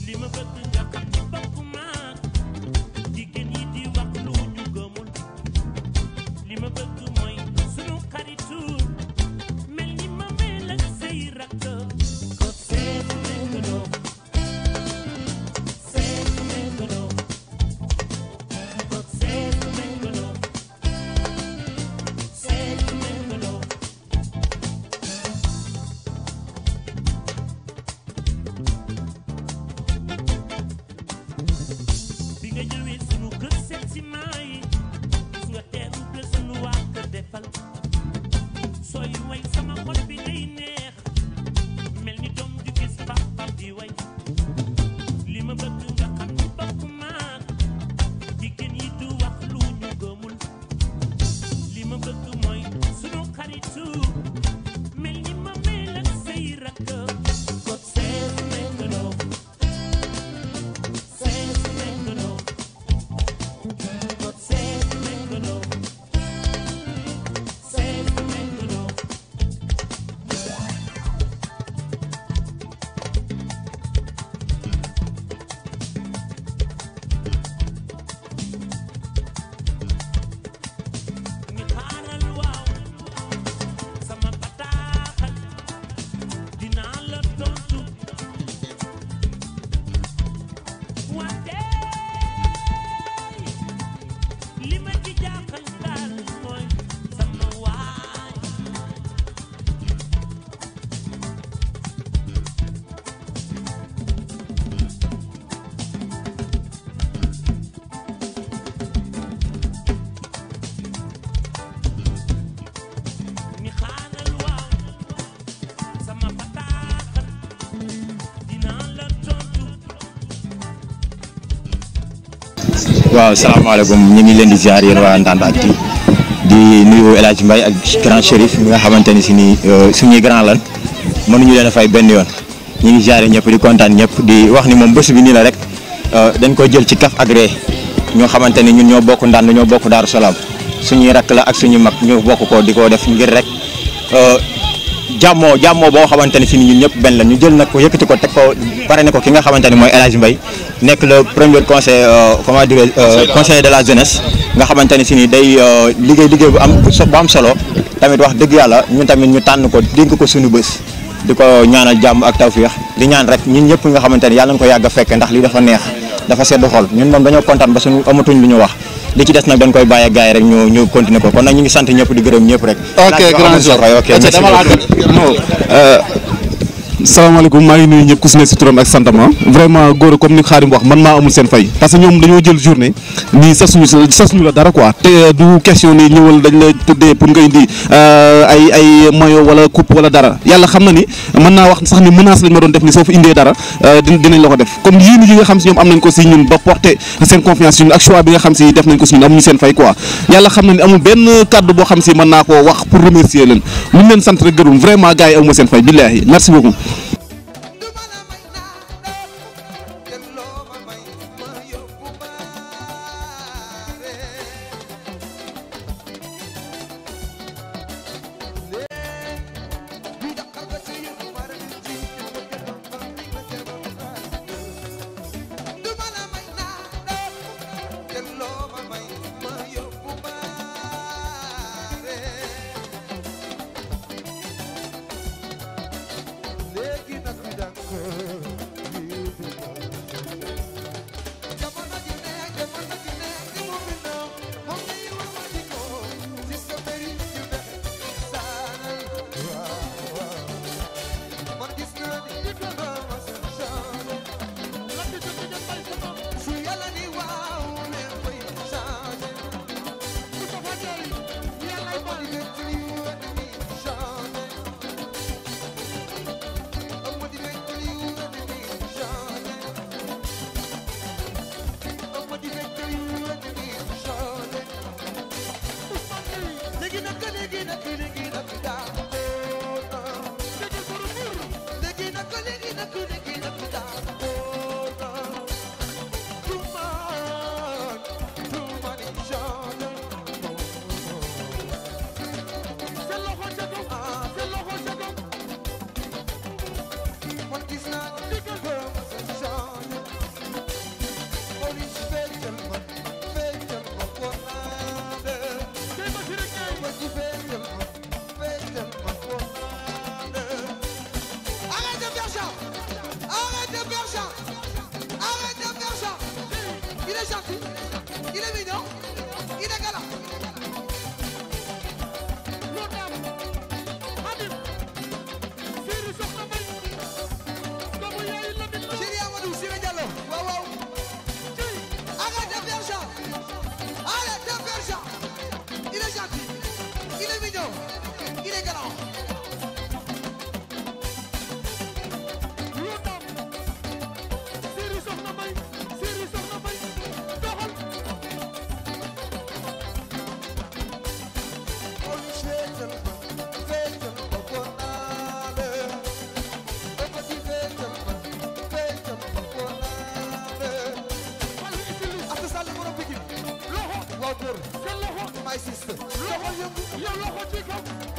waaw salaamaaleykum ñu ngi leen di ziar yéen waa Ndanda Actu di nuyu El Hadj Mbaye ak grand Chérif mi nga xamante ni si nii suñuy grand lan mënuñu leen a fay benn yoon ñu ngi ziare ñëpp di kontaan ñëpp di wax ni moom bés bi nii la rek dañ ko jël ci kaf ak ree ñoo xamante ni ñun ñoo bokk ndànd ñoo bokk Daaru Salaam suñuy rakk la ak suñu mag ñoo bokk ko di ko def ngir rek jàmmoo jàmmoo boo xamante ni si ni ñun ñëpp benn la ñu jël nag ko yëkkati ko teg ko pare ne ko ki nga xamante ni mooy El Hadj Mbaye nekk le premier conseil comment dire conseiller de la jeunesse nga xamante ni si ni day liggéey liggéey bu am bu am solo tamit wax dëgg yàlla ñun tamit ñu tànn ko dénk ko suñu bés di ko ñaanal jàmm ak tawféex di ñaan rek ñun ñëpp nga xamante ni yàlla na ko yàgg a fekke ndax lii dafa neex dafa sedd xol ñun moom dañoo kontaan ba suñu amatuñ lu ñu wax li ci des nag dañ koy bàyyi gars yi rek ñu ñu continuer ko kon nag ñu ngi sant ñëpp di gërëm ñëpp rek. ok grand jour ok merci beaucoup. salaamaaleykum maa ngi nuyu ñëpp ku si ne si turam ak santam vraiment góor comme ni Xaadim wax man maa amul seen fay parce que ñoom dañoo jël journée nii sasuñu sasuñu la dara quoi te du question ni ñëwal dañ la tuddee pour nga indi ay ay maillot wala coupe wala dara yàlla xam na ni mën naa wax sax ni menace lañ ma doon def ni soo fa indee dara dinañ la ko def comme yéen yi nga xam si ñoom am nañ ko si ñun ba porter seen confiance ñun ak choix bi nga xam si def nañ ko si ñun amuñu seen fay quoi yàlla xam na ni amul benn kàddu boo xam si mën naa koo wax pour remercier leen lu ñu leen sant rek gërëm vraiment gars yi amuma seen fay billaahi merci beaucoup Yeah. Il est gentil, il est mignon, il est galant. Chéri Amadou Siré Diallo, waaw waaw. Arrête de faire genre. Arrête de faire genre. Il est gentil, il est mignon, il est galant. Asta Sall borom Pikine. Waaw góor. My sister. Loxo yëngu.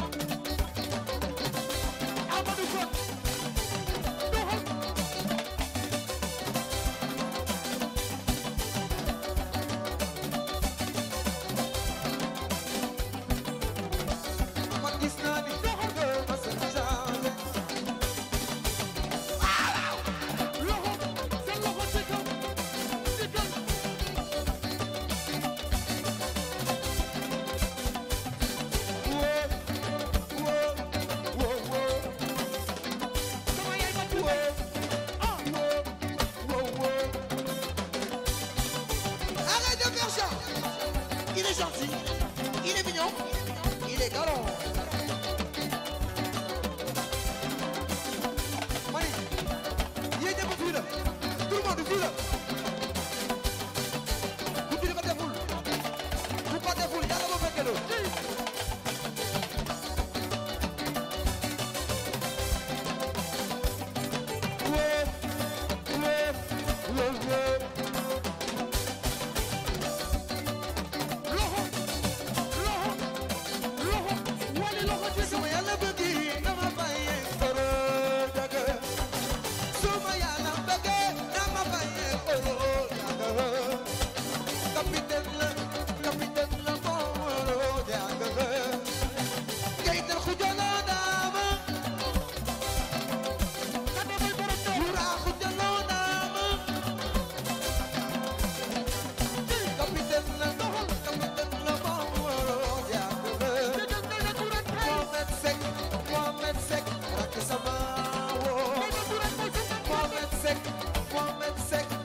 Man gis naa ni doxal nga ma sa changé. Arrête de faire ça Il est gentil, il est mignon, il est galant. Mani, yéen ñëpp fii la, tout le monde fii la. Bu kii ko deful, bu ko deful yàlla ba fekke loolu. Suma yàlla bëgg dama bàyyee foro daga. Suma yàlla bëgg dama bàyyee foro daga. Capitaine la, capitaine la foro daga. Gaynde xujala daama. Wura xujala daama. Capitaine la, capitaine la foro daga. Mohamed Seck Mohamed Seck rakk sama woo Mohamed Seck Mohamed Seck